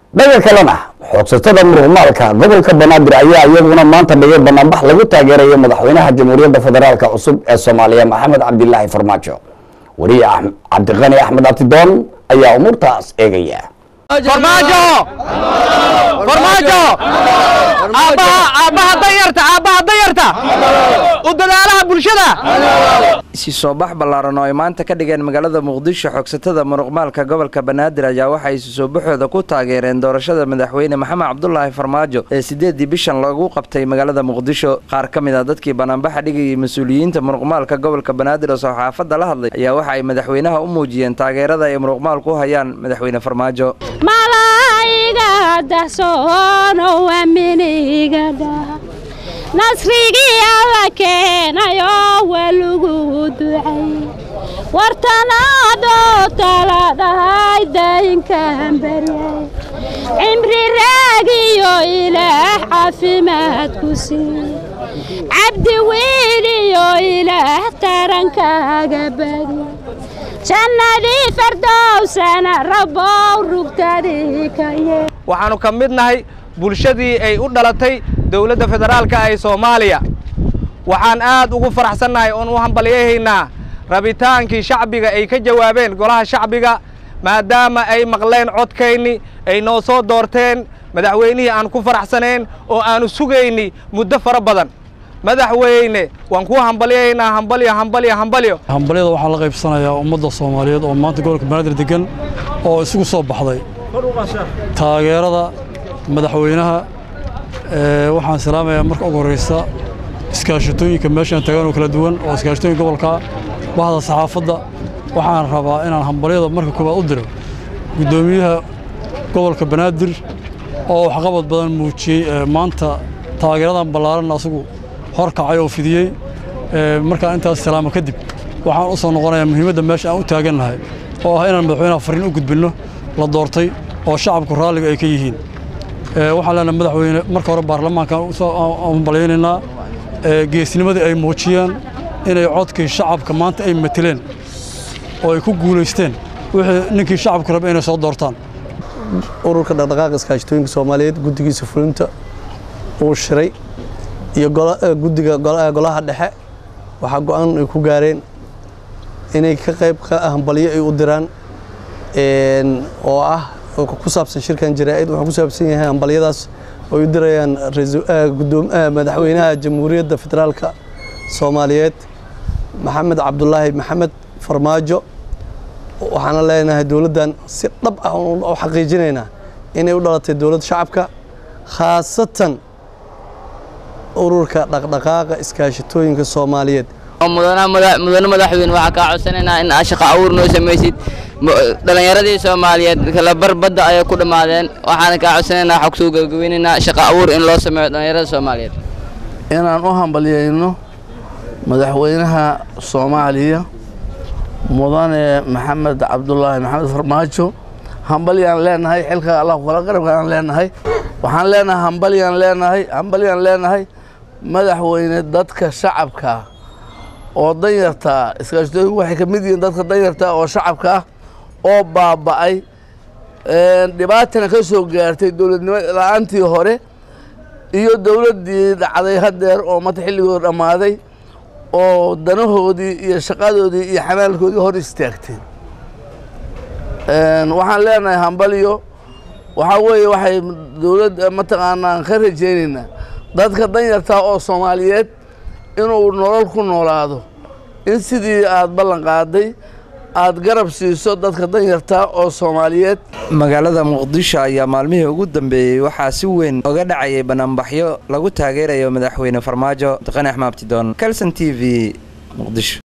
dhanka kalena xoogsatada muruqmaalka gobolka banaadir ayaa iyaguna maanta dhigay banaanbax lagu taageerayo madaxweynaha jamhuuriyadda federaalk cusub ee soomaaliya maxamed cabdilaahi farmaajo wariye cabdiqani axmed abtidoon ayaa umuurtaas eegaya farmaajo farmaajo aabbaha aabbaha danyarta aabbaha danyarta u dadaalaha bulshada isi soo bax ballaaran oo ay maanta ka dhigeen magaalada muqdisho xogsatada muruqmaalka gobolka banaadir ayaa waxay isu soo baxooda ku taageereen doorashada madaxweyne maxamed cabdulaahi farmaajo ee sideedii bishan lagu qabtay magaalada muqdisho qaar ka mid a dadkii banaanbaxa dhigayay mas-uuliyiinta muruqmaalka gobolka banaadir oo saxaafadda la hadlay ayaa waxa ay madaxweynaha u muujiyeen taageerada ay muruqmaalku u hayaan madaxweyne farmaajo malaa'iga dahsoono aminiga dhaha nasrigii alla keenayo waa lagu ducay wartanaadoo tala dhahay daayinkan baryay cimri raagiyo ilaah caafimaad ku sii cabdi wiiliyo ilaah tarankaaga badi jannadii fardowsana rabbow rugtadii ka yee waxaannu ka mid nahay bulshadii ay u dhalatay dowladda federaalka ee soomaaliya waxaan aad ugu faraxsannahay oon u hambalyahaynaa rabitaankii shacbiga ay ka jawaabeen golaha shacbiga maadaama ay maqleen codkayni ay noo soo doorteen madaxweynihii aan ku faraxsanayn oo aannu sugayni muddo fara badan madaxweyne waan kuu hambalyahaynaa hambalyo hambalyo hambalyo hambalyada waxaa la qaybsanayaa ummadda soomaaliyeed oo maanta gobolka banaadir degan oo isugu soo baxday taageerada madaxweynaha waxaan salaamayaa marka ugu horraysa iskaashatooyinka meeshaan tagaan oo kala duwan oo iskaashatooyinka gobolka bahda saxaafadda waxaan rabaa inaan hambalyada marka koowaad u diro guddoomiyaha gobolka banaadir oo waxqabad badan muujiyey maanta taageeradan ballaaran asagu horkacay oo fidiyey markaa intaas salaamo kadib waxaan u soo noqonayaa muhiimadda meesha aan u taagannahay oo ah inaan madaxweynaha farriin u gudbinno la doortay oo shacabku raalliga ay ka yihiin waxaan leenahay madaxweyne marka hore baarlamaankaan hambalyaynaynaa geesnimadii ay muujiyeen inay codkii shacabka maanta ay mateleen oo ay ku guulaysteen wixii ninkii shacabku raba inay soo doortaan ururka dhaqdhaqaaqa iskaashatooyinka soomaaliyeed guddigiisa fulinta uu shiray iyo guddiga golaha dhexe waxaa go'aan ay ku gaareen inay ka qayb hambalyo ay u diraan oo ah ku saabsan shirkan jaraa'id wuxuu ku saabsan yahay hambalyadaas oo u dirayaan madaxweynaha jamhuuriyadda federaalka soomaaliyeed maxamed cabdulaahi maxamed farmaajo waxaana leenahay dowladdan si dhab ah u xaqiijinaynaa inay u dhalatay dowladda shacabka khaasatan ururka dhaqdhaqaaqa iskaashatooyinka soomaaliyeed mudane madaxweyne waxaa kaa codsanaynaa in aad shaqo abuur noo samaysid dhallinyaradii soomaaliyeed kalabar badda ayay ku dhammaadeen waxaana kaa codsanaynaa waxaa kusoo gabagabeynaynaa shaqo abuur in loo sameeyo dhallinyarada soomaaliyeed inaan u hambalyayno madaxweynaha soomaaliya mudane maxamed cabdulaahi maxamed farmaajo hambalyaan leenahay xilka allah kala qarabkaan leenahay waxaan leenahay hambalyaan leenahay hambalyaan leenahay madaxweyne dadka shacabka oo danyarta iskaashatooyinku waxay ka mid yihiin dadka danyarta oo shacabka ah oo baaba'ay dhibaatana ka soo gaartay dowladnimo la-aantii hore iyo dowladdii dhacday haddeer oo mata xilligooda dhammaaday oo danahoodii iyo shaqadoodii iyo xamaalkoodii hor istaagteen waxaan leenahay hambalyo waxaa weeye waxay dowladda mataqaanaan ka rajaynaynaa dadka danyarta oo soomaaliyeed inuu nolol ku noolaado in sidii aad ballan qaaday aad garab siiso dadka danyarta oo soomaaliyeed magaalada muqdisho ayaa maalmihii ugu dambeeyey waxaa si weyn oga dhacayay banaanbaxyo lagu taageerayo madaxweyne farmaajo daqani axmaabtidoon calson t v muqdisho